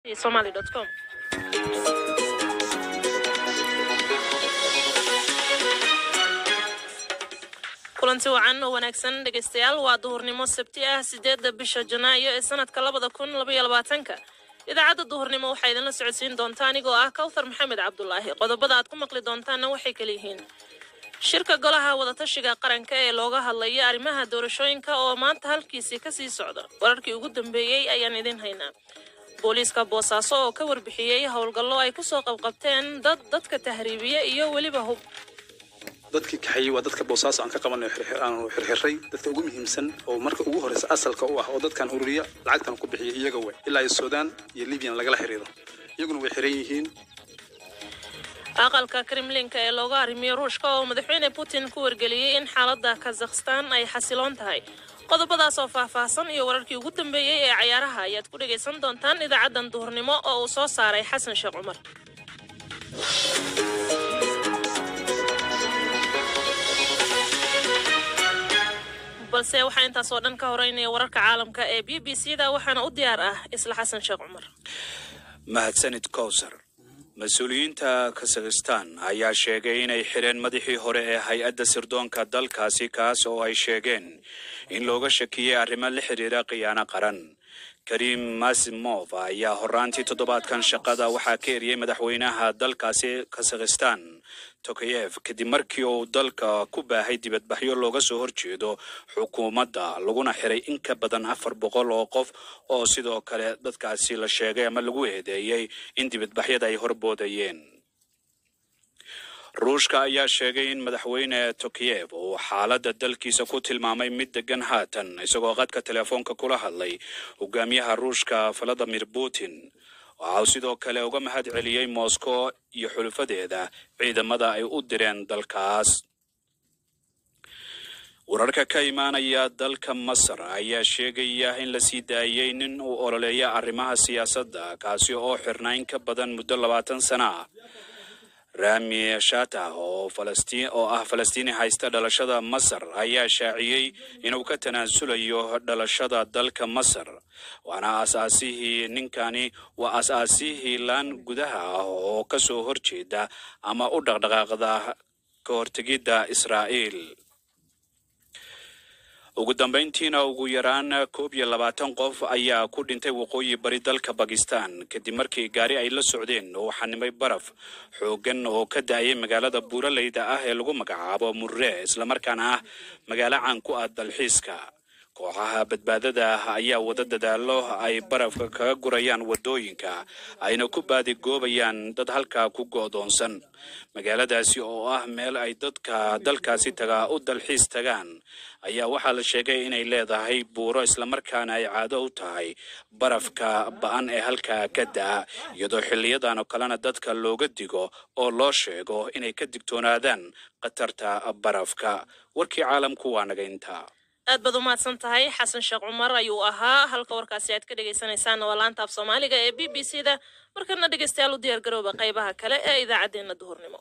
somali.com. kulanti wacan oo wanaagsan dhegaystayaal waa duhurnimo sabti ah sideedda bisha janaayo ee sanadka labada kun labaiyo labaatanka idaacadda duhurnimo waxaa idinla socodsiin doonta anigoo ah kawthar maxamed cabdulaahi qodobada aad ku maqli doontaanna waxay kala yihiin shirka golaha wadatashiga qaranka ee looga hadlaya arrimaha doorashooyinka oo maanta halkiisii kasii socda wararkii ugu dambeeyey ayaan idin haynaa booliiska boosaaso oo ka warbixiyey howlgallo ay kusoo qabqabteen dad dadka tahriibiya iyo weliba hub dadkii kaxeeyey waa dadka boosaaso aan ka qabanay aanu xirxiray dadka ugu muhiimsan oo marka ugu horeysa asalka u ah oo dadkan ururiya lacagtan ku bixiya iyaga wey ilaa suudaan iyo libyan lagala xiriiro iyaguna way xiran yihiin aqalka kremlinka ee looga arrimiyo ruushka oo madaxweyne putin ku wargeliyey in xaaladda kazakhstan ay xasiloon tahay qodobadaas oo faahfaahsan iyo wararkii ugu dambeeyey ee cayaaraha ayaad ku dhagaysan doontaan idaacaddan duhurnimo oo uu soo saaray xasan sheekh cumar balse waxaa intaas oo dhan ka horeynaya wararka caalamka ee b b c da waxaana u diyaar ah isla xasan sheekh cumar mahadsanid kowsar mas-uuliyiinta kazakhistan ayaa sheegay inay xireen madaxii hore ee hay-adda sirdoonka dalkaasi kaas oo ay sheegeen in looga shakiyey arrimo la xiriira khiyaano qaran karim masimov ayaa horaantii toddobaadkan shaqada waxaa ka eriyey madaxweynaha dalkaasi kazakhistan tokayev kadib markii uu dalka ku baahay dibadbaxyo looga soo horjeedo xukuumadda laguna xiray in ka badan afar boqol oo qof oo sidoo kale dadkaasi la sheegay ama lagu eedeeyey in dibadbaxyada ay horboodayeen ruushka ayaa sheegay in madaxweyne tokayev uu xaaladda dalkiisa ku tilmaamay mid degan haatan isagoo qadka teleefoonka kula hadlay hogaamiyaha ruushka valadimir putin waxa uu sidoo kale uga mahad celiyey moscow iyo xulufadeeda ciidamada ay u direen dalkaas wararka ka imaanaya dalka masar ayaa sheegaya in la sii daayey nin uu ololeeya arrimaha siyaasadda kaasi oo xirnaa in ka badan muddo labaatan sana ah rami shata oo falastiin oo ah falastiini haysta dhalashada masar ayaa shaaciyey inuu ka tanaasulayo dhalashada dalka masar waana asaasihii ninkani waa asaasihii laan gudaha ah oo ka soo horjeeda ama u dhaqdhaqaaqda ka hortegidda israa'iil ugu dambayntiina ugu yaraan koob iyo labaatan qof ayaa ku dhintay waqooyi bari dalka bakistan kadib markii gaari ay la socdeen oo xanimay baraf xooggan oo ka da-ayay magaalada buuraleyda ah ee lagu magacaabo murre islamarkaana ah magaalo caan ku ah dalxiiska kooxaha badbaadada ayaa wada dadaalo ay barafka kaga gurayaan wadooyinka ayna ku baadigoobayaan dad halkaa ku go'doonsan magaaladaasi oo ah meel ay dadka dalkaasi tagaa u dalxiis tagaan ayaa waxaa la sheegay inay leedahay buuro islamarkaana ay caado u tahay barafka ba-an ee halkaa ka da'a iyadoo xiliyadan oo kalena dadka looga digo oo loo sheego inay ka digtoonaadaan khatarta barafka warkii caalamku waa naga intaa aad baad u mahadsan tahay xasan sheekh cumar ayuu ahaa halka warkaasi aad ka dhagaysanaysaan waa laanta af soomaaliga ee b b c da markana dhegaystayaal u diyaar garooba qaybaha kale ee idaacaddeenna duhurnimo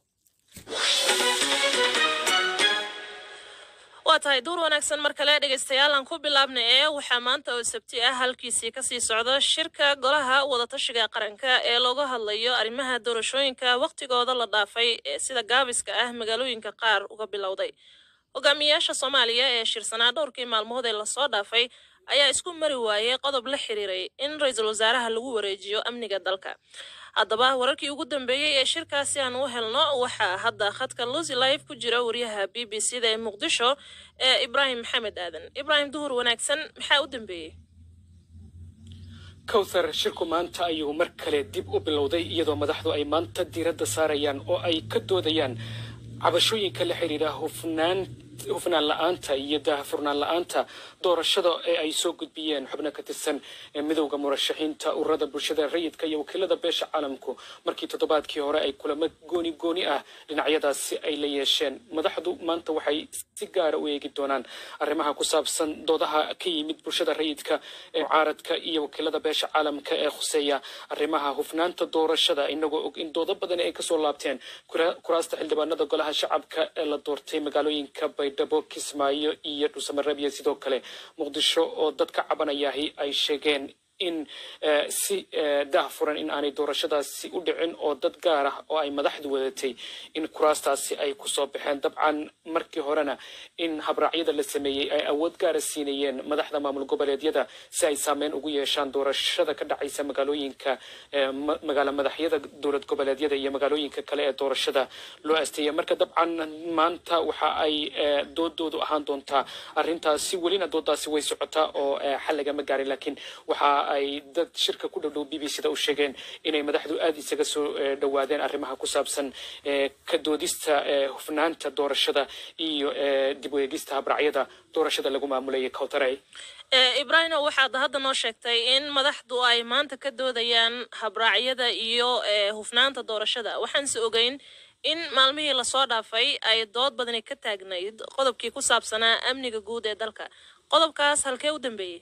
waa tahay duur wanaagsan mar kale dhegaystayaal aan ku bilaabna ee waxaa maanta oo sabti ah halkiisii kasii socda shirka golaha wadatashiga qaranka ee looga hadlayo arrimaha doorashooyinka wakhtigooda la dhaafay ee sida gaabiska ah magaalooyinka qaar uga bilowday hogaamiyayaasha soomaaliya ee shirsanaa dhowrkii maalmood ee lasoo dhaafay ayaa isku mari waayey qodob la xiriiray in ra-iisul wasaaraha lagu wareejiyo amniga dalka haddaba wararkii ugu dambeeyey ee shirkaasi aan u helno waxaa hadda khadka lusi live ku jira wariyaha b b c da ee muqdisho ee ibraahim maxamed aadan ibraahim duhur wanaagsan maxaa u dambeeyey kowthar shirku maanta ayuu mar kale dib u bilowday iyadoo madaxdu ay maanta diiradda saarayaan oo ay ka doodayaan cabashooyinka la xiriira hufnaan hufnaan la-aanta iyo daahfurnaan la-aanta doorashada ee ay soo gudbiyeen xubno ka tirsan midowda murashaxiinta ururada bulshada rayidka iyo wakiilada beesha caalamku markii toddobaadkii hore ay kulamo gooni gooni ah dhinacyadaasi ay la yeesheen madaxdu maanta waxay si gaara u eegi doonaan arrimaha ku saabsan doodaha ka yimid bulshada rayidka ee mucaaradka iyo wakiilada beesha caalamka ee khuseeya arrimaha hufnaanta doorashada inagoo og in doodo badan ay kasoo laabteen kuraasta xildhibaanada golaha shacabka ee la doortay magaalooyinka baydhabo kismaayo iyo dhuusamareeb iyo sidoo kale muqdisho oo dad ka cabanayahi ay sheegeen in si daahfuran in aanay doorashadaasi u dhicin oo dad gaar ah oo ay madaxdu wadatay in kuraastaasi ay kusoo baxeen dabcan markii horena in habraacyada la sameeyey ay awood gaara siinayeen madaxda maamul goboleedyada si ay saameyn ugu yeeshaan doorashada ka dhacaysa magaalooyinka magaala madaxyada dowlad goboleedyada iyo magaalooyinka kale ee doorashada loo asteeyay marka dabcan maanta waxa ay doodoodu ahaan doontaa arrintaasi welina doodaasi way socotaa oo xal lagama gaarin laakiin waxa ay dad shirka ku dhowdhow b b c da u sheegeen inay madaxdu aada isaga soo dhowaadeen arrimaha ku saabsan ka doodista hufnaanta doorashada iyo dib u eegista habracyada doorashada lagu maamulayay kawtaray ibrahimo waxaad hadda noo sheegtay in madaxdu ay maanta ka doodayaan habraacyada iyo hufnaanta doorashada waxaanse ogeyn in maalmihii lasoo dhaafay ay dood badani ka taagnayd qodobkii ku saabsanaa amniga guud ee dalka qodobkaas halkee u dambeeyey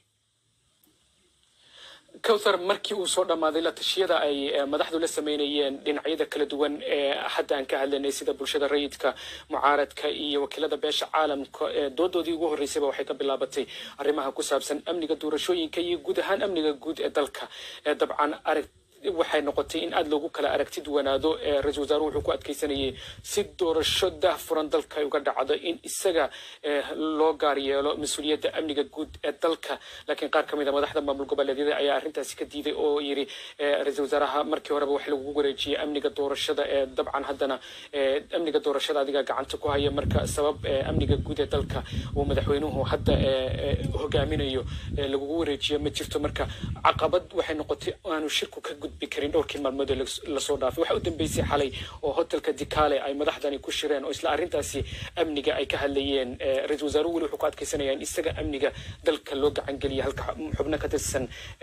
cowthar markii uu soo dhammaaday la tashiyada ay madaxdu la sameynayeen dhinacyada kala duwan ee hadda aan ka hadlanay sida bulshada rayidka mucaaradka iyo wakiilada beesha caalamka doodoodii ugu horreysayba waxay ka bilaabatay arrimaha ku saabsan amniga doorashooyinka iyo guud ahaan amniga guud ee dalka dabcan arag waxay noqotay in aada loogu kala aragti duwanaado ra-isul wasaaruhu wuxuu ku adkeysanayay si doorasho daahfuran dalka ay uga dhacdo in isaga loo gaar yeelo mas-uuliyadda amniga guud ee dalka laakiin qaar ka mid a madaxda maamul goboleedyada ayaa arrintaasi ka diiday oo yidhi ra-isul wasaaraha markii horeba wax lagu wareejiyey amniga doorashada ee dabcan haddana amniga doorashada adiga gacanta ku haya marka sabab amniga guud ee dalka uu madaxweynuhu hadda hogaaminayo lagugu wareejiyo ma jirto marka caqabad waxay noqotay aanu shirku ka gudbi karin dhowrkii maalmood ee lasoo dhaafay waxaa u dambeysay xalay oo hotelka dikale ay madaxdani ku shireen oo isla arrintaasi amniga ay ka hadlayeen ra-isul wasaaruhu weli wuxuu ku adkeysanaya in isaga amniga dalka loo gacan geliya halka xubno ka tirsan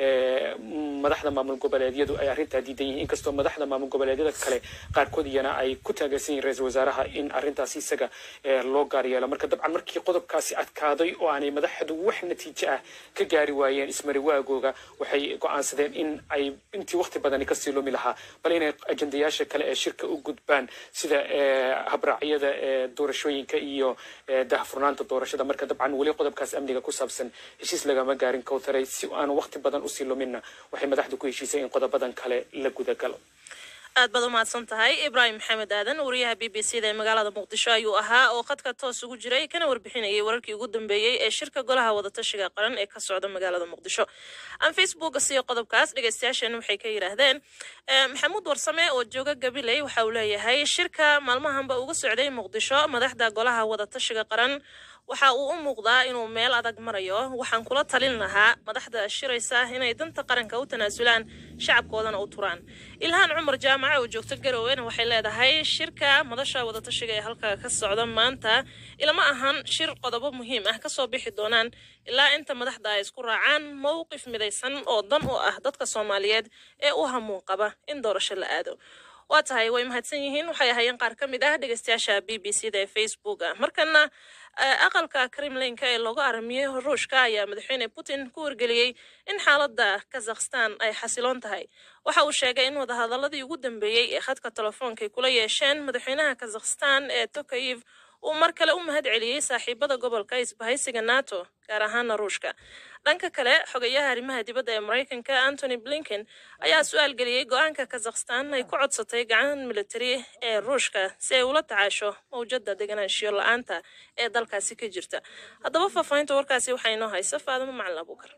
madaxda maamul goboleedyadu ay arrintaa diidan yihiin inkastoo madaxda maamul goboleedyada kale qaarkood iyana ay ku taageersan yihin ra-isul wasaaraha in arrintaasi isaga loo gaar yeelo marka dabcan markii qodobkaasi adkaaday oo aanay madaxdu wax natiijo ah ka gaari waayeen ismari waagooga waxay go-aansadeen in ay intii waqti badani kasii lumi lahaa bal inay ajendayaasha kale ee shirka u gudbaan sida habraacyada doorashooyinka iyo daahfurnaanta doorashada marka dabcan weli qodobkaas amniga ku saabsan heshiis lagama gaarin kowtaray si aanu waqti badan usii luminna waxay madaxdu ku heshiisay in qodobadan kale la gudagalo aad baad umahadsan tahay ibraahim maxamed aadan wariyaha b b c da ee magaalada muqdisho ayuu ahaa oo khadka toos ugu jiray kana warbixinayay wararkii ugu dambeeyey ee shirka golaha wadatashiga qaran ee ka socda magaalada muqdisho aan facebooka siiyo qodobkaas dhegeystayaasheena waxay ka yidhaahdeen maxamuud warsame oo jooga gabiley waxa uu leeyahay shirka maalmahanba uga socday muqdisho madaxda golaha wadatashiga qaran waxa uu u muuqdaa inuu meel adag marayo waxaan kula talin lahaa madaxda shiraysa inay danta qaranka u tanaasulaan shacabkoodana u turaan ilhaan cumar jaamaca oo joogto garowena waxay leedahay shirka madasha wadatashiga ee halka ka socda maanta ilama ahan shir qodobo muhiim ah kasoo bixi doonaan ilaa inta madaxda ay isku raacaan mowqif midaysan oo dan u ah dadka soomaaliyeed ee u hamuun qaba in doorasho la aado waa tahay way mahadsan yihiin waxay ahaayeen qaar ka mid ah dhegeystayaasha b b c da ee facebooka markana aqalka kremlinka ee looga aramiyey ruushka ayaa madaxweyne putin ku wargeliyey in xaaladda kazakhstan ay xasiloon tahay waxa uu sheegay in wadahadaladii ugu dambeeyey ee khadka telefoonka ay kula yeesheen madaxweynaha kazakhstan ee tokayev uu mar kale u mahad celiyey saaxiibada gobolka isbahaysiga nato gaar ahaana ruushka dhanka kale xogayaha arrimaha dibadda ee maraykanka antony blinken ayaa su-aal geliyey go-aanka kazakhstan ay ku codsatay gacan militari ee ruushka si ay ula tacaasho mawjada deganaanshiyo la-aanta ee dalkaasi ka jirta haddaba faahfaahinta warkaasi waxaa inoo haysa faadimo macalin abuukar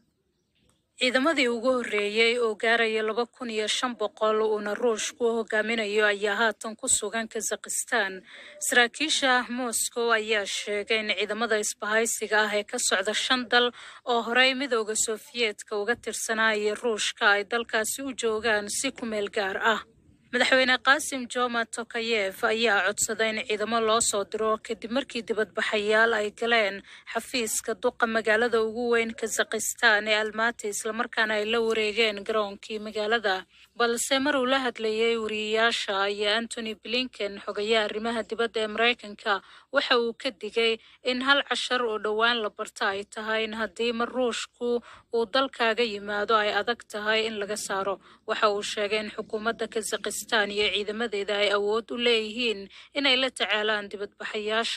ciidamadii ugu horreeyey oo gaaraya laba kun iyo shan boqol uuna ruushku hogaaminayo ayaa haatan ku sugan kazakhistan saraakiisha moscow ayaa sheegay in ciidamada isbahaysiga ah ee ka socda shan dal oo horey midooda sofiyeetka uga tirsanaya ruushka ay dalkaasi u joogaan si ku meel gaar ah madaxweyne qaasim joma tokayev ayaa codsaday in ciidamo loo soo diro kadib markii dibadbaxayaal ay galeen xafiiska duqa magaalada ugu weyn kazakhistan ee almaati islamarkaana ay la wareegeen garoonkii magaalada balse mar uu la hadlayay wariyayaasha ayaa antony blinken xogayaha arrimaha dibadda ee maraykanka waxa uu ka digay in hal cashar oo dhowaan la barta ay tahay in haddii mar ruushku uu dalkaaga yimaado ay adag tahay in laga saaro waxa uu sheegay in xukuumadda kazakhistan iyo ciidamadeeda ay awood u leeyihiin inay la tacaalaan dibadbaxayaasha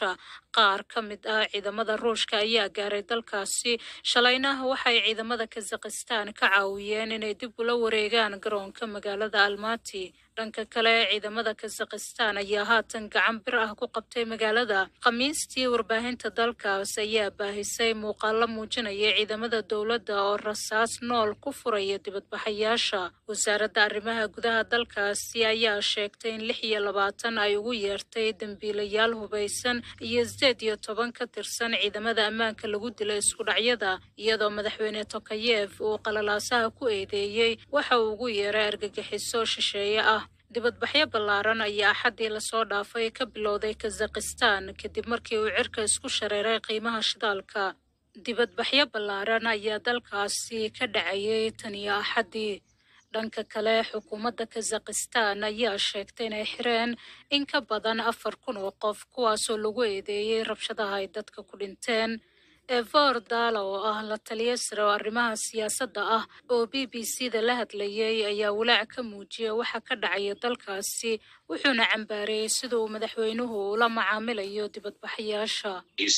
qaar ka mid ah ciidamada ruushka ayaa gaaray dalkaasi shalayna waxay ciidamada kazakhistan ka caawiyeen inay dib ula wareegaan garoonka magaalada almati dhanka kale ciidamada kazakhistan ayaa haatan gacan bir ah ku qabtay magaalada khamiistii warbaahinta dalkaas ayaa baahisay muuqaalo muujinaya ciidamada dowladda oo rasaas nool ku furaya dibadbaxayaasha wasaaradda arrimaha gudaha dalkaasi ayaa sheegtay in lix iyo labaatan ay ugu yeertay dembiilayaal hubaysan iyo sideed iyo toban ka tirsan ciidamada ammaanka lagu dilay isku dhacyada iyadoo madaxweyne tokayev uu qalalaasaha ku eedeeyey waxa uu ugu yeeray argagixiso shisheeye ah dibadbaxyo ballaaran ayaa axaddii lasoo dhaafay ka bilowday kazakhistan kadib markii uu cirka isku shareeray qiimaha shidaalka dibadbaxyo ballaaran ayaa dalkaasi ka dhacayay tan iyo axaddii dhanka kale xukuumadda kazakhistan ayaa sheegtay inay xireen in ka badan afar kun oo qof kuwaasoo lagu eedeeyey rabshadaha ay dadka ku dhinteen evor dala oo ah la taliya sare oo arrimaha siyaasadda ah oo b b c da la hadlayay ayaa walaac ka muujiyay waxa ka dhacaya dalkaasi wuxuuna cambaareeyey sida uu madaxweynuhu ula macaamilayo dibadbaxayaasha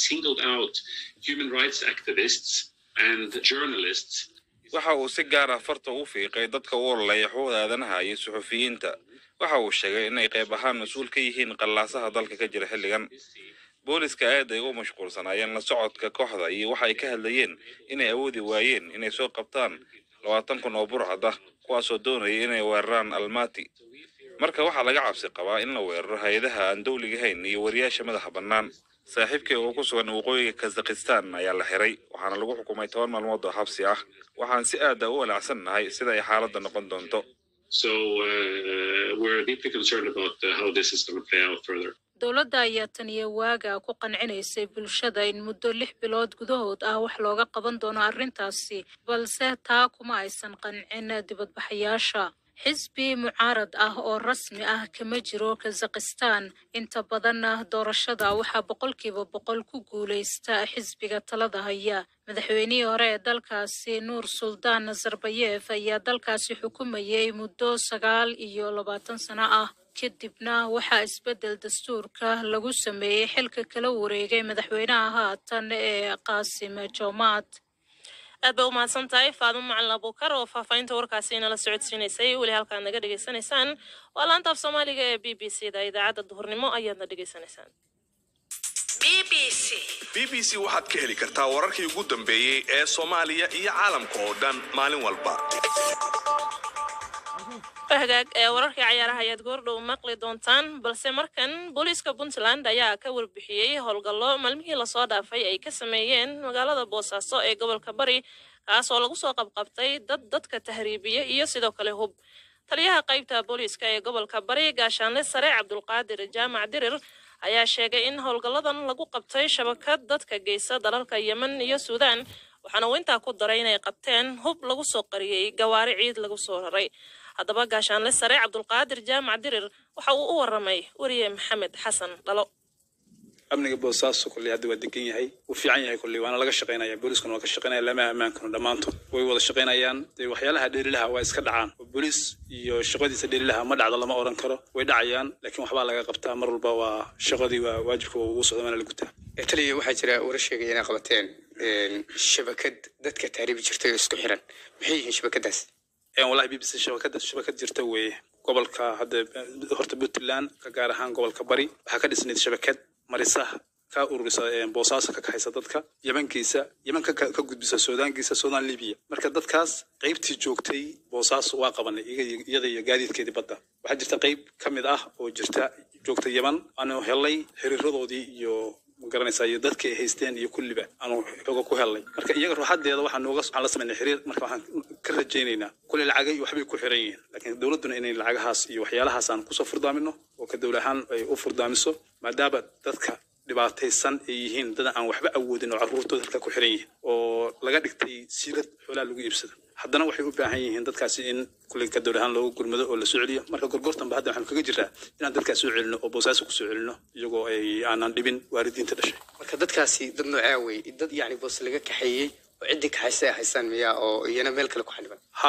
waxa uu si gaar ah farta u fiiqay dadka u ololaya xuquuqda aadanaha iyo suxufiyiinta waxa uu sheegay inay qayb ahaan mas-uul ka yihiin qallaasaha dalka ka jira xilligan booliska aad ay u mashquulsanaayeen la socodka kooxda iyo waxa ay ka hadlayeen inay awoodi waayeen inay soo qabtaan labaatan kun oo burcad ah kuwaasoo doonaya inay weeraraan almati marka waxaa laga cabsi qabaa in la weeraro hay-adaha aan dowligahayn iyo wariyaasha madaxa bannaan saaxiibkii oo ku sugan waqooyiga kazakhistan ayaa la xiray waxaana lagu xukumay toban maalmood oo xabsi ah waxaan si aada u walaacsan nahay sida ay xaaladda noqon doonto dowladda ayaa taniyo waaga ku qancinaysay bulshada in muddo lix bilood gudahood ah wax looga qaban doono arrintaasi balse taa kuma aysan qancin dibadbaxayaasha xisbi mucaarad ah oo rasmi ah kama jiro kazakhistan inta badanna doorashada waxaa boqolkiiba boqol ku guulaysta xisbiga talada haya madaxweynihii hore ee dalkaasi nuur suldaan nazarbayef ayaa dalkaasi xukumayay muddo sagaal iyo labaatan sano ah kadibna waxaa isbeddel dastuurka lagu sameeyey xilka kala wareegay madaxweynaha haatan ee qaasim joomaad aad bay u mahadsan tahay faadimo macalin abuukar oo faahfaahinta warkaasi inala socodsiinaysay weli halkaad naga dhegaysanaysaan waa laanta af soomaaliga ee b b c da idaacadda duhurnimo ayaadna dhegaysanaysaan b b c waxaad ka heli kartaa wararkii ugu dambeeyey ee soomaaliya iyo caalamka oo dhan maalin walba hagaag ee wararkii cayaaraha ayaad goordhow maqli doontaan balse markan booliiska puntland ayaa ka warbixiyey howlgallo maalmihii lasoo dhaafay ay ka sameeyeen magaalada boosaaso ee gobolka bari kaas oo lagu soo qabqabtay dad dadka tahriibiya iyo sidoo kale hub taliyaha qaybta booliiska ee gobolka bari gaashaanle sare cabdulqaadir jaamac dirir ayaa sheegay in howlgalladan lagu qabtay shabakad dadka geysa dalalka yemen iyo suudaan waxaana uu intaa ku daray inay qabteen hub lagu soo qariyey gawaari ciid lagu soo raray haddaba gaashaanle sare cabdulqaadir jaamac dirir waxa uu u waramay weriye maxamed xasan dhalo amniga boosaaso kolley hadda waa degan yahay wuu fiican yahay kolley waana laga shaqaynaya booliiskuna waa ka shaqaynaya lama ammaankanu dhammaantood way wada shaqaynayaan dee waxyaalaha dheerilaha waa iska dhacaan oo booliis iyo shaqadiisa dheerilaha ma dhacdo lama oran karo way dhacayaan laakiin waxbaa laga qabtaa mar walba waa shaqadii waa waajibka waa ugu socda waana la gutaa taliya waxaa jira wara sheegaya inay qabateen shabakad dadka taariibi jirtay oo isku xiran maxay yihiin shabakadaas wallahi b b c shabakada shabakad jirta weeye gobolka hadda horta puntland ka gaar ahaan gobolka bari waxaa ka dhisnayd shabakad marisaha ka ururisa boosaaso ka kaxaysa dadka yemankiisa yeman ka ka gudbisa suudaankiisa suudaan libiya marka dadkaas qaybtii joogtay boosaaso waa qabanay iyada iyo gaadiidkeedii badda waxaa jirta qayb ka mid ah oo jirta joogta yeman aanu helay xiriiradoodii iyo magaranaysaa iyo dadkii ay haysteen iyo kulliba aanu xooga ku helnay marka iyaga ruuxadeeda waxaa nooga waxaan la samaynay xiriir marka waxaan ka rajaynaynaa kulli lacagay waxbay ku xiran yihiin laakiin dowladduna inay lacagahaas iyo waxyaalahaas aan kusoo furdaamino oo ka dowla ahaan ay u furdaamiso maadaama dadka dhibaataysan ay yihiin dad aan waxba awoodin oo carruurtooda halka ku xiran yihiin oo laga dhigtay siirad xoolaha lagu iibsado haddana waxay u baahan yihiin dadkaasi in kulli ka dowla ahaan loogu gurmado oo la soo celiyo marka gorgortanba hadda waxaan kaga jiraa inaan dadkaas soo celino oo boosaaso ku soo celino iyagoo ay aanan dhibin waalidiinta dhashay marka dadkaasi dad noocaa wey dad yacni boos laga kaxeeyey oo ciddii kaxaysa ay haystaan miyaa oo iyana meel kale ku xaniban ha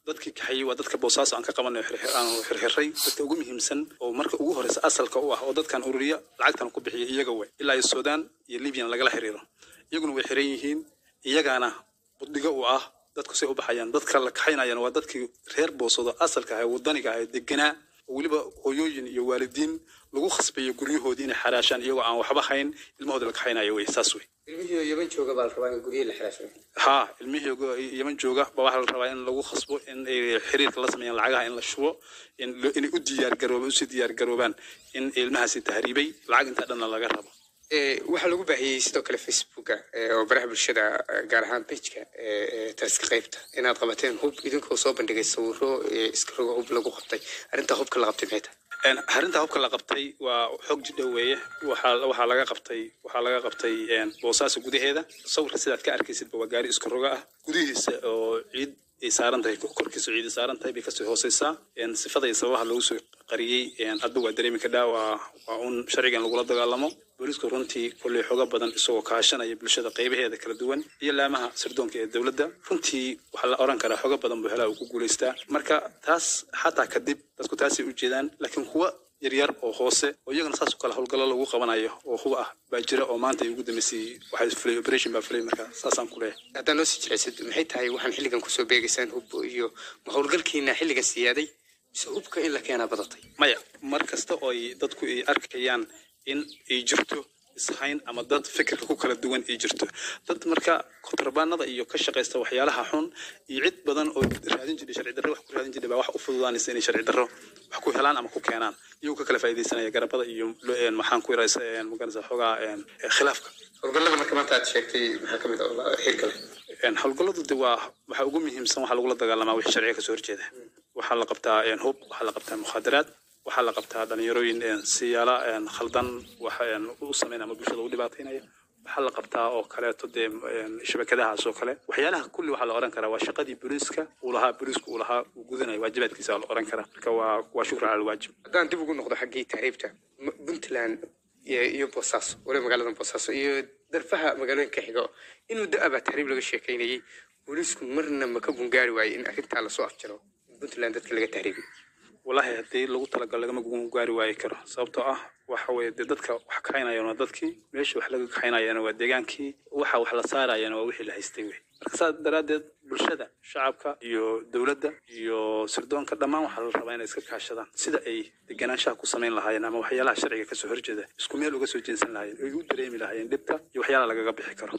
dadkii kaxayey waa dadka boosaaso aan ka qabanay aan xirxiray dadka ugu muhiimsan oo marka ugu horeysa asalka u ah oo dadkan ururiya lacagtan ku bixiya iyaga way ilaa iyo suudaan iyo libyan lagala xiriiro iyaguna way xiran yihiin iyagaana buddigo u ah dadku say u baxayaan dadka la kaxaynayana waa dadkii reer boosado asalka ah ee wadaniga ah ee deganaa oo weliba hooyooyin iyo waalidiin lagu khasbayo guryahoodii inay xaraashaan iyagoo aan waxba hayn ilmahooda la kaxaynayo wey saas wey ilmihii yaman jooga baa la rabaa in guryihi la xiraasho haa ilmihii yaman jooga ba waxaa la rabaa in lagu khasbo in ay xiriirka la sameeyaan lacagaha in la shubo in lo- inay u diyaargaroobaan usii diyaargaroobaan in ilmahaasi tahriibay lacag intaa dhanna laga rabo Ee, waxaa lagu baahiyey sidoo kale facebooka ee, oo baraha bulshada eh, gaar ahaan pageka taliska qaybta inaad qabateen hub idinkoo soo bandhigay sawiro ee, iska rogo hub lagu qabtay arrintaa hubka la qabtay maxay tahay Een, arrinta hubka la qabtay waa xog jidha weeye waxaa waxaa laga qabtay waxaa laga qabtay een, boosaaso gudaheeda sawirka sidaad ka arkaysidba waa gaari iska roga ah gudihiisa oo ciid ay saaran tahay korkiisa ciid ay saaran tahay bay kasoo hooseysaa Een, sifada iyo sababaha lagu soo qariyey een, hadba waa dareemi kadhaa waa waa un sharcigan lagula dagaalamo booliisku runtii kolley xoga badan isagoo kaashanaya bulshada qaybaheeda kala duwan iyo laamaha sirdoonka ee dowladda runtii waxaa la oran karaa xoga badan buu helaa uu ku guulaystaa marka taas xataa kadib dadku taasay u jeedaan laakiin kuwa yaryar oo hoose oo iyagana saas oo kale howlgallo lagu qabanayo oo huba ah baa jira oo maanta ay ugu dambeysay waxay fulay operation baa fulay marka saasaan ku leeyahay haddaa noo sii jeclaysid maxay tahay waxaan xilligan kusoo beegaysaan hub iyo ma howlgalkiina xilligan siyaaday mise hubka in la keenaa badatay maya mar kasta oo ay dadku ay arkayaan in ay jirto ishayn ama dad fikirka ku kala duwan ay jirto dad marka kontrabaanada iyo ka shaqaysta waxyaalaha xun iyo cid badan oo raadin jiray sharci darro wax ku raadin jiray baa wax u fududaanaysa inay sharci darro wax ku helaan ama ku keenaan iyagoo ka kala faa'iidaysanaya garabada iyo lo- een, maxaan ku yaraysa maganaysa xoogaa een, khilaafka howlgallada marka maanta aad sheegtay maxaa ka mid ah oo la- xiriirka leh Een, howlgalladu de waa waxaa ugu muhiimsan waxaa lagula dagaalamaa wixii sharciga kasoo horjeeda waxaa la qabtaa een, hub waxaa la qabtaa mukhaadaraad waxaa la qabtaa dhalinyarooyin een, siyaala een, khaldan wax een, u sameyn ama bulshada u dhibaataynaya waxaa la qabtaa oo kaleeto dee een, shabakadahaas oo kale waxyaalaha kulli waxaa la oran karaa waa shaqadii booliiska uu lahaa booliisku uu lahaa uu gudanayo waajibaadkiisa waa la oran karaa marka waa waa shukran cala alwaajib haddaan dib ugu noqdo xaggii tahriibta m- puntland iyo iyo boosaaso waliba magaalada boosaaso iyo darfaha magaalooyinka xigo in muddo abaa tahriib laga sheekeynayay booliisku marna ma ka gungaari waaye in arrintaa lasoo afjaro in puntland dadka laga tahriibiyo wallaahi haddii lagu talagalo lagama gu- gaari waayi karo sababtoo ah waxa weeye dee dadka wax kaxaynayana waa dadkii meesha wax laga kaxaynayana waa deegaankii waxa wax la saarayana waa wixii la haystay wey marka saas daraaddeed bulshada shacabka iyo dowladda iyo sirdoonka dhammaan waxaa la rabaa inay iska kaashadaan sida ay deganaanshaha ku samayn lahaayeen ama waxyaalaha sharciga kasoo horjeeda isku meel uga soo jeensan lahaayeen ay u dareemi lahaayeen dhibka iyo waxyaalaha lagaga bixi karo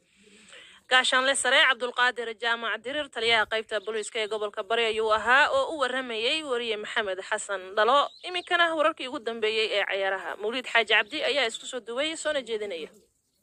gaashaanle sare cabdulqaadir jaamac dirir taliyaha qaybta booliiska ee gobolka bari ayuu ahaa oo u waramayey wariye maxamed xasan dhalo iminkana wararkii ugu dambeeyey ee cayaaraha mawliid xaaji cabdi ayaa isku soo duway soona jeedinaya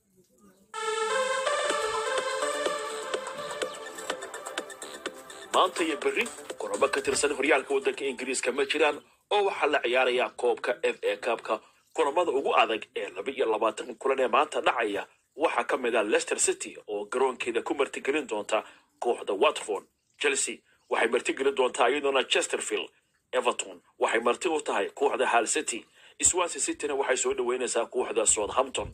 maanta iyo berri kulamo ka tirsan horyaalka waddanka ingiriiska ma jiraan oo waxaa la ciyaarayaa koobka f a kaabka kulamada ugu adag ee laba iyo labaatan kulan ee maanta dhacaya waxaa ka mid ah leicester city oo garoonkeeda ku martigelin doonta kooxda watford chelsea waxay martigelin doontaa iyadoona chesterfield everton waxay marti u tahay kooxda hal city swansea cityna waxay soo dhaweynaysaa kooxda southampton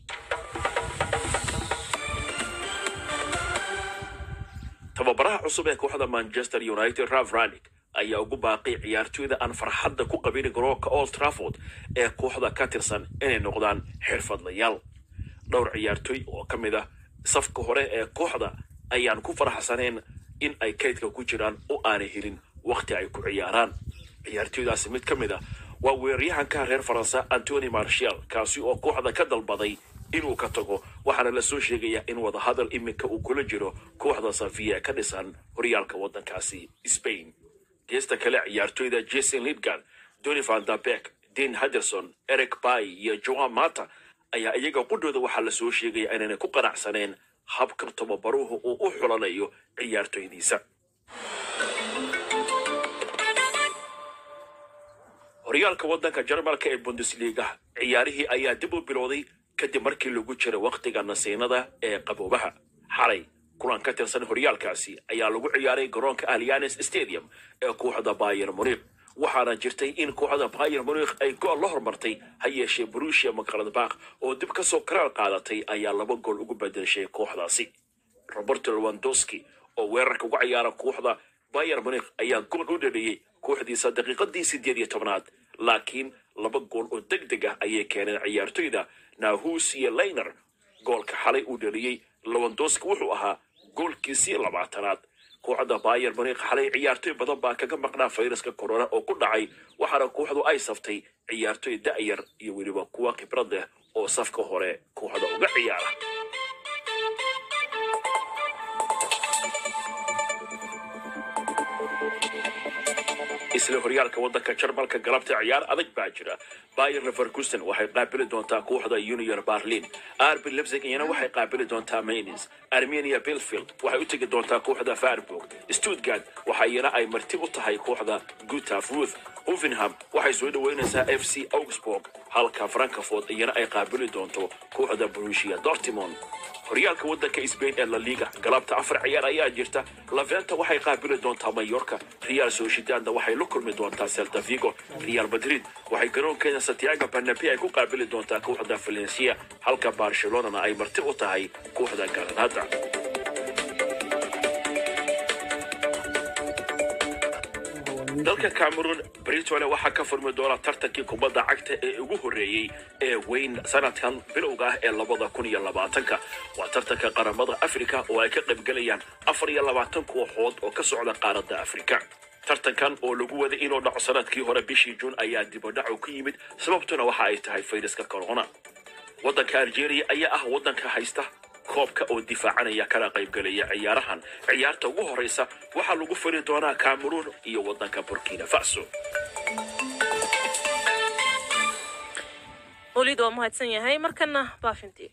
tababaraha cusub ee kooxda manchester united ralf ranick ayaa ugu baaqay ciyaartoyda aan farxadda ku qabin garoonka old trafford ee kooxda ka tirsan inay noqdaan xirfadlayaal dhowr ciyaartoy oo ka mid ah safka hore ee kooxda ayaan ku faraxsanayn in ay kaydka ku jiraan oo aanay helin wakhti ay ku ciyaaraan ciyaartoydaasi mid ka mid ah waa weeraryahanka reer faransa antony marshal kaasi oo kooxda ka dalbaday inuu ka tago waxaana la soo sheegayaa in wadahadal iminka uu kula jiro kooxda safiya ka dhisan horyaalka waddankaasi spain geesta kale ciyaartoyda jason lidgard doni van der beck dean henderson eric bay iyo joan mata ayaa iyaga qudhooda waxaa la soo sheegaya inaanay ku qanacsaneen habka tababaruhu uu u xulanayo ciyaartoydiisa horyaalka waddanka jarmalka ee bundesliga ciyaarihii ayaa dib u bilowday kadib markii lagu jira wakhtiga nasiinada ee qaboobaha xalay kulan ka tirsan horyaalkaasi ayaa lagu ciyaaray garoonka allianes stadium ee kooxda bayer munich waxaana jirtay in kooxda bayer munich ay gool la hormartay ha yeeshee brusia mcladbach oo dib kasoo karaar qaadatay ayaa laba gool ugu bedeshay kooxdaasi roberto lewandowski oo weerarka uga ciyaara kooxda bayer munich ayaa gool u dhaliyey kooxdiisa daqiiqadii sideed iyo tobnaad laakiin laba gool oo deg deg ah ayay keeneen ciyaartoyda nahus iyo leyner goolka xalay uu dhaliyey lewandowski wuxuu ahaa goolkiisii labaatanaad kooxda bayer munich xalay ciyaartoy badan baa kaga maqnaa fayraska corona oo ku dhacay waxaana kooxdu ay saftay ciyaartoy da'yar iyo weliba kuwa khibrad leh oo safka hore kooxda uga ciyaara isla horyaalka waddanka jarmalka galabta ciyaar adag baa jira bayer leverkusen waxay qaabili doontaa kooxda junior berlin arbi lebzig iyana waxay qaabili doontaa mainz armenia belfield waxay u tegi doontaa kooxda farburg stuttgart waxa iyana ay marti u tahay kooxda gutaf ruth hovenham waxay soo dhaweynaysaa f c augsburg halka frankfort iyana ay qaabili doonto kooxda brusia dortmund horyaalka waddanka sbain ee la liga galabta afar ciyaar ayaa jirta laventa waxay qaabili doontaa mayorka real sociedadna waxay la kulmi doontaa celta vigo real madrid waxay garoonkeeda santiago banabe ay ku qaabili doontaa kooxda valencia halka barcelonana ay marti u tahay kooxda granada dalka cameroon britole waxaa ka furmi doona tartankii kubadda cagta ee ugu horreeyey ee weyn sanadkan bilowga ah ee labada kun iyo labaatanka waa tartanka qaramada afrika oo ay ka qaybgelayaan afar iyo labaatan kooxood oo ka socda qaaradda afrika tartankan oo lagu waday inuu dhaco sanadkii hore bishii juun ayaa dibadhacu ku yimid sababtuna waxa ay tahay fayraska corona waddanka algeria ayaa ah waddanka haysta koobka oo difaacanaya kana qaybgelaya ciyaarahan ciyaarta ugu horreysa waxaa lagu fari doonaa cameroon iyo waddanka burkina faso weliid waa mahadsan yahay markana baafintii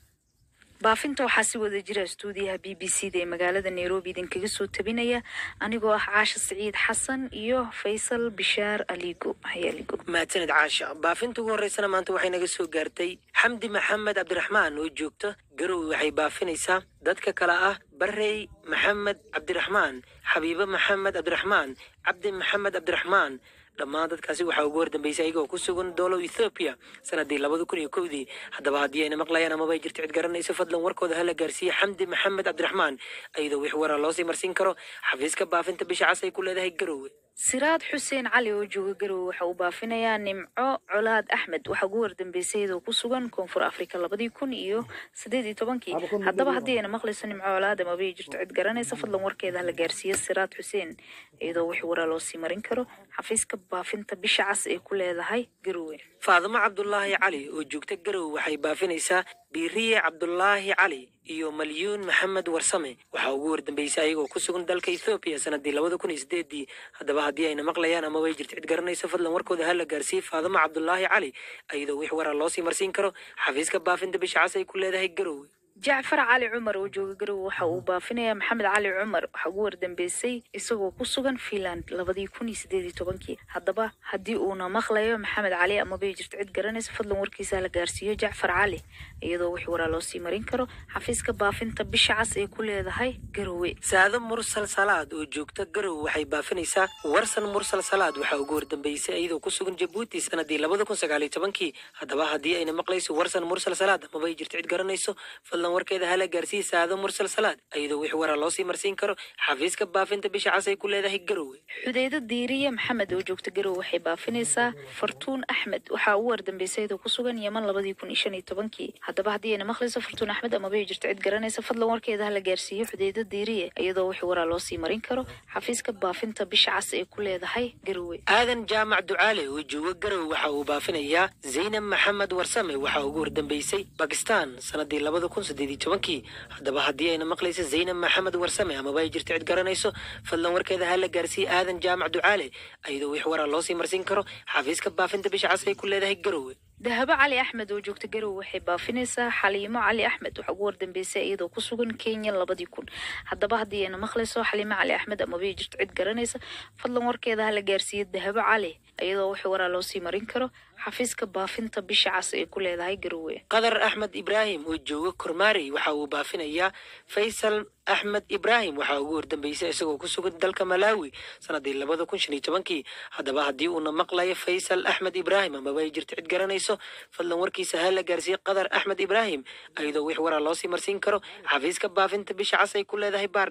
baafinta waxaa si wada jira stuudiyaha b b c da ee magaalada nairobi idinkaga soo tabinaya anigoo ah caasha siciid xasan iyo faysal bishaar aligo hayaligo mahadsanid caasha baafinta ugu horreysana maanta waxay naga soo gaartay xamdi maxamed cabdiraxmaan oo joogta garowe waxay baafinaysaa dadka kale ah barrey maxamed cabdiraxmaan xabiibe maxamed cabdiraxmaan cabdi maxamed cabdiraxmaan dhammaan dadkaasi waxaa ugu hordambeysay ayagoo ku sugan doolow ethoobiya sanadii labada kun iyo kowdii haddaba haddii ayna maqlayaan amaba ay jirto cid garanayso fadlan warkooda hala gaarsiiye xamdi maxamed cabdiraxmaan iyadoo wix waraa loosii marsiin karo xafiiska baafinta bisha cas ay ku leedahay garowe siraad xuseen cali oo jooga garowe waxa uu baafinayaa nimco colaad axmed waxaa ugu wardambeysay iyadoo ku sugan koonfur afrika labadii kun iyo sideed iyo tobankii haddaba haddii ayna maqlayso nimco colaad amaba ay jirto cid garanaysa fadlan warkeeda hala gaarsiiye siraad xuseen iyadoo wix waraa loosii marin karo xafiiska baafinta bisha cas ay ku leedahay garowe faadimo cabdulaahi cali oo joogta garowe waxay baafinaysaa biiriye cabdulaahi cali iyo malyuun maxamed warsame waxaa ugu wardambeysay ayagoo ku sugan dalka ethoobiya sanadii labada kun iyo sideedii haddaba haddii ayna maqlayaan amaba ay jirto cid garanayso fadlan warkooda hala gaarsiiye faadimo cabdulaahi cali iyadoo wix waraa loosii marsiin karo xafiiska baafinta bisha cas ay ku leedahay garowe jacfar cali cumar oo jooga garowe waxa uu baafinayaa maxamed cali cumar waxaa ugu wardambeysay isagoo ku sugan finland labadii kun iyo sideed iyo tobankii haddaba haddii uuna maqlayo maxamed cali amaba ay jirto cid garanaysa fadlan warkiisa la gaarsiiyo jacfar cali iyadoo wix waraa loosii marin karo xafiiska baafinta bisha cas ee ku leedahay garowe saado mursal salaad oo joogta garowe waxay baafinaysaa warsan mursal salaad waxaa ugu wardambeysay iyadoo ku sugan jabuuti sanadii labada kun sagaal iyo tobankii haddaba haddii ayna maqlayso warsan mursal salaad amaba ay jirto cid garanayso fadlan warkeeda hala gaarsiiye saado mursal salaad iyadoo wix waraa loosii marsiin karo xafiiska baafinta bisha cas ay ku leedahay garowe xudeydo diiriye maxamed oo joogta garowe waxay baafinaysaa fartuun axmed waxaa ugu wardambeysay iyadoo ku sugan yeman labadii kun iyo shan iyo tobankii haddaba haddii ayna maqlayso fartuun axmed amaba ay jirto cid garanaysa fadlan warkeeda hala gaarsiiyo xudeydo diiriye iyadoo wix waraa loosii marin karo xafiiska baafinta bisha cas ee ku leedahay garowe aadan jaamac ducaale oo jooga garowe waxa uu baafinayaa zaynab maxamed warsame waxaa ugu wardambeysay bakistan sanadii labada kun sideed iyo tobankii haddaba haddii ayna maqlayso zaynab maxamed warsame amaba ay jirto cid garanayso fadlan warkeeda hala gaarsiiye aadan jaamac ducaale iyadoo wix waraa loosii marsiin karo xafiiska baafinta bisha cas ay ku leedahay garowe dahabo cali axmed oo joogta garowe waxay baafinaysaa xaliimo cali axmed waxaa ugu wardambeysay iyadoo ku sugan kenya labadii kun haddaba haddii ayna maqlayso xaliimo cali axmed amaba ay jirto cid garanaysa fadlan warkeeda hala gaarsiiye dahabo cali iyadoo wix waraa loosii marin karo xafiiska baafinta bisha cas ee ku leedahay garowe qadar axmed ibraahim oo jooga kormaarey waxa uu baafinayaa faysal axmed ibraahim waxaa ugu wardambeysay isagoo ku sugan dalka malaawi sanadii labada kun shan iyo tobankii haddaba haddii uuna maqlayo faysal axmed ibraahim amaba ay jirto cid garanayso fadlan warkiisa hala gaarsiiye qadar axmed ibraahim iyadoo wix waraa loosii marsiin karo xafiiska baafinta bisha cas ay ku leedahay baardheer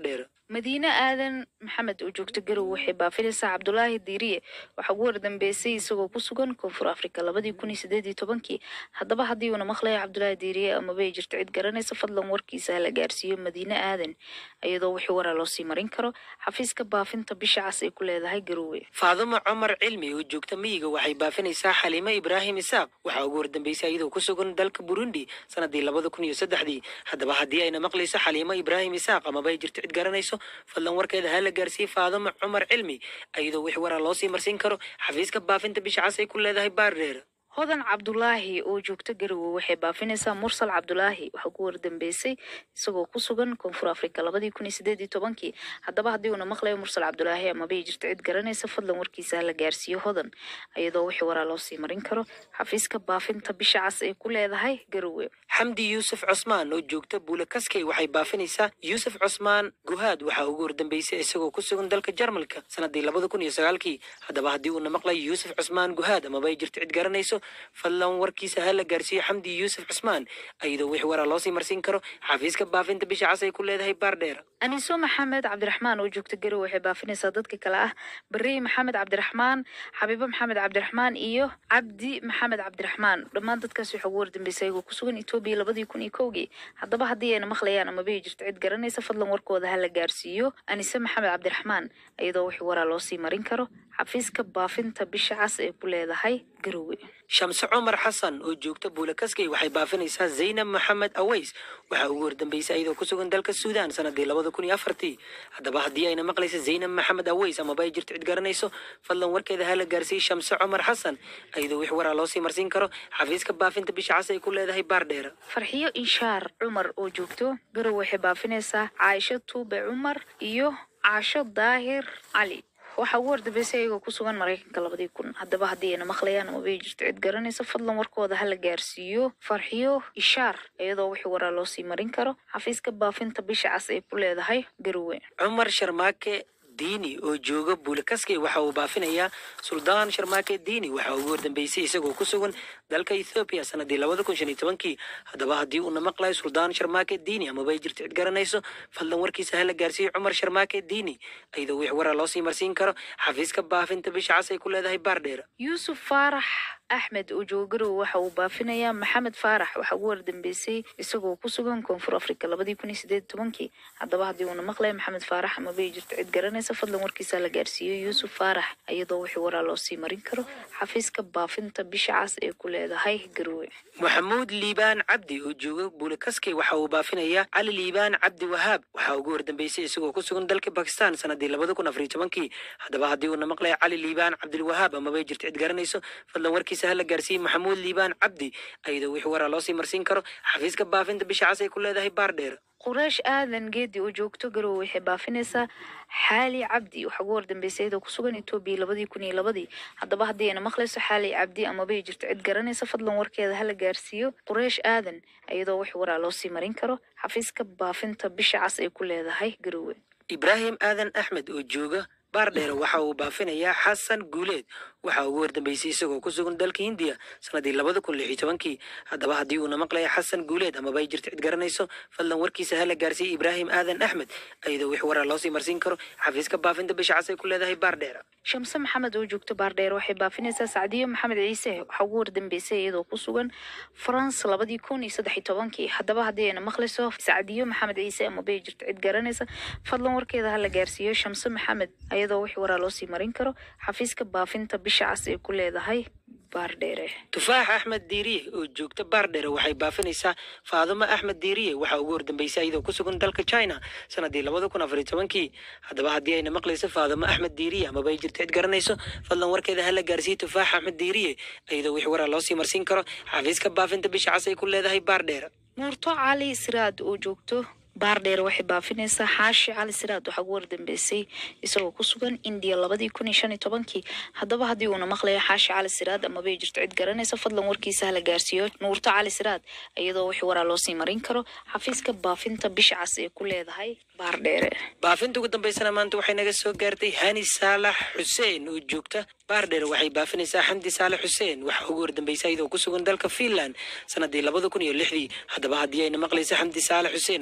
madiine aadan maxamed oo joogta garow waxay baafinaysaa cabdulaahi diiriye waxaa ugu wardambeysay isagoo ku sugan koonfur afrika labadii kun iyo sideed iyo tobankii haddaba haddii uuna maqlayo cabdulaahi diiriye amaba ay jirto cid garanaysa fadlan warkiisa hala gaarsiiyo madiine aadan iyadoo wixii waraa loo sii marin karo xafiiska baafinta bisha cas ay ku leedahay garowe faadumo cumar cilmi oo joogta miyiga waxay baafinaysaa xaliimo ibraahim isaaq waxaa ugu wardambeysay iyadoo ku sugan dalka burundi sanadii labada kun iyo saddexdii haddaba haddii ayna maqlayso xaliimo ibraahim isaaq amaba ay jirto cid garanayso fadlan warkeeda hala gaarsiiye faadumo cumar cilmi iyadoo wix waraa loo sii marsiin karo xafiiska baafinta bisha cas ay ku leedahay baardheer hodan cabdulaahi oo joogta garowe waxay baafinaysaa mursal cabdulaahi waxaa ku wardambeysay isagoo ku sugan koonfur afrika labadii kun iyo sideed iyo tobankii haddaba haddii uuna maqlayo mursal cabdulaahi amaba ay jirto cid garanaysa fadlan warkiisa hala gaarsiiyo hodan iyadoo wixii waraa loo sii marin karo xafiiska baafinta bisha cas ay ku leedahay garowe xamdi yuusuf cusmaan oo joogta buule kaskey waxay baafinaysaa yuusuf cusmaan guhaad waxaa ugu wardambeysay isagoo ku sugan dalka jarmalka sanadii labada kun iyo sagaalkii haddaba haddii uuna maqlayo yuusuf cusmaan guhaad amaba ay jirto cid garanayso fadlan warkiisa ha la gaarsiiyo xamdi yuusuf cusmaan iyadoo wix waraa loo sii marsiin karo xafiiska baafinta bisha cas ay ku leedahay baardheer aniso maxamed cabdiraxmaan oo joogta garowe waxay baafinaysaa dadka kale ah barey maxamed cabdiraxmaan xabiibo maxamed cabdiraxmaan iyo cabdi maxamed cabdiraxmaan dhammaan dadkaas waxaa ugu wardambeysay ayagoo ku sugan etoobiya labadii kun iyo kowgii haddaba haddii ayna maqlayaan amaba ay jirto cid garanaysa fadlan warkooda ha la gaarsiiyo anise maxamed cabdiraxmaan iyadoo wix waraa loo sii marin karo xafiiska baafinta bisha cas ee ku leedahay garowe shamse cumar xasan oo joogta buule kaskey waxay baafinaysaa zaynab maxamed aweys waxaa ugu wardambeysay iyadoo ku sugan dalka suudaan sanadii labada kun iyo afartii haddaba haddii ayna maqlaysa zaynab maxamed aweys amaba ay jirto cid garanayso fadlan warkeeda ha la gaarsiiyey shamse cumar xasan iyadoo wix waraa loo sii marsiin karo xafiiska baafinta bisha cas ay ku leedahay baardheer farxiyo inshaar cumar oo joogto garowe waxay baafinaysaa caaisho tuube cumar iyo caasho daahir cali waxaa ugu wardambeysay ayagoo ku sugan maraykanka labadii kun haddaba haddii ayna maqlayaan amaba ay jirto cid garanaysa fadlan warkooda ha la gaarsiiyo farxiyo ishaar iyadoo wixii waraa loo sii marin karo xafiiska baafinta bisha cas ay ku leedahay garowe cumar sharmaake diini oo jooga buule kaskey waxa uu baafinayaa suldaan sharmaake diini waxaa ugu wardambeysay isagoo ku sugan dalka ethoobiya sanadii labada kun shan iyo tobankii haddaba haddii uuna maqlayo suldaan sharmaake diini amaba ay jirto cid garanayso fadlan warkiisa ha la gaarsiiyo cumar sharmaake diini iyadoo wix waraa loo sii marsiin karo xafiiska baafinta bisha cas ay ku leedahay baardheer yuusuf faarax axmed oo jooga garowe waxa uu baafinayaa maxamed faarax waxaa ugu wardambeysay isagoo ku sugan koonfur afrika labadii kun iyo sideed tobankii haddaba haddii uuna maqlayo maxamed faarax amaba ay jirto cid garanaysa fadlan warkiisa la gaarsiiyo yuusuf faarax iyadoo wixii waraa loo sii marin karo xafiiska baafinta bisha cas ee ku leedahay garowe maxamuud liibaan cabdi oo jooga buule kaskey waxa uu baafinayaa cali liibaan cabdi wahaab waxaa ugu wardambeysay isagoo ku sugan dalka bakistan sanadii labada kun afariyo tobankii haddaba haddii uuna maqlayo cali liibaan cabdilwahaab amaba ay jirto cid garanayso fadlan warkiisa ha la gaarsiiyey maxamuud liibaan cabdi iyadoo wix waraa loo sii marsiin karo xafiiska baafinta bisha cas ay ku leedahay baardheer qureesh aadan geedi oo joogto garowe waxay baafinaysaa xaali cabdi waxaa ugu wardambeysay iyadoo ku sugan etoobiya labadii kun iyo labadii haddaba haddii ayna maqlayso xaali cabdi amaba ay jirto cid garanaysa fadlan warkeeda ha la gaarsiiyo qureesh aadan iyadoo wax waraa loo sii marin karo xafiiska baafinta bisha cas ay ku leedahay garowe ibraahim aadan axmed oo jooga baardheer waxa uu baafinayaa xasan guuleed waxaa ugu wardambeysay isagoo ku sugan dalka hindiya sanadii labada kun lix iyo tobankii haddaba haddii uuna maqlaya xasan guuleed amaba ay jirto cid garanayso fadlan warkiisa ha la gaarsiiyey ibraahim aadan axmed iyadoo wix waraa loo sii marsiin karo xafiiska baafinta bisha cas ay ku leedahay baardheer shamse maxamed oo joogto baardheer waxay baafinaysaa sacdiyo maxamed ciise waxaa ugu wardambeysay iyadoo ku sugan france labadii kun iyo saddex iyo tobankii haddaba haddii ayna maqlayso sacdiyo maxamed ciise amaba ay jirto cid garanaysa fadlan warkeeda ha la gaarsiiyo shamse maxamed iyadoo wix waraa loo sii marin karo xafiiska baafinta bisha cas ay ku leedahay baardheere tufaax axmed diiriye oo joogta baardheere waxay baafinaysaa faadumo axmed diiriye waxaa ugu wardambeysay iyadoo ku sugan dalka china sanadii labada kun afariyo tobankii haddaba haddii ayna maqlayso faadumo axmed diiriye amaba ay jirto cid garanayso fadlan warkeeda ha la gaarsiiyey tufaax axmed diiriye iyadoo wix waraa loo sii marsiin karo xafiiska baafinta bisha cas ay ku leedahay baardheere nuurto cali siraad oo joogto baardheer waxay baafinaysaa xaashi cali siraad waxaa ugu wardambeysay isagoo ku sugan indiya labadii kun iyo shan iyo tobankii haddaba haddii uuna maqlayo xaashi cali siraad amaba ay jirto cid garanaysa fadlan warkiisa hala gaarsiiyo nuurto cali siraad iyadoo wix waraa loo sii marin karo xafiiska baafinta bisha cas ee ku leedahay baardheere baafinta ugu dambeysana maanta waxay naga soo gaartay hani saalax xuseen oo joogta baardheer waxay baafinaysaa xamdi saalax xuseen waxaa ugu wardambeysay iyadoo ku sugan dalka finland sanadii labada kun iyo lixdii haddaba haddii ayna maqlayso xamdi saalax xuseen amaba ay jirto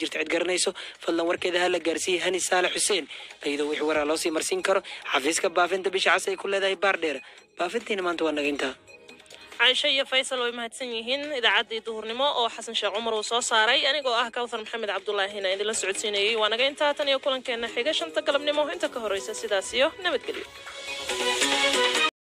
jirta cid garanayso fadlan warkeeda ha la gaarsiiyey hani saalax xuseen iyadoo wixii waraa loosii marsiin karo xafiiska baafinta bisha cas ay ku leedahay baardheer baafintiina maanta waa naga intaa caaisho iyo faysal way mahadsan yihiin idaacaddii duhurnimo oo xasan sheekh cumar uu soo saaray anigoo ah kawthar maxamed cabdulaahina idinla socodsiinayey waa naga intaa tan iyo kulankeena xiga shanta galabnimo inta ka horeysa sidaas iyo nabadgelyo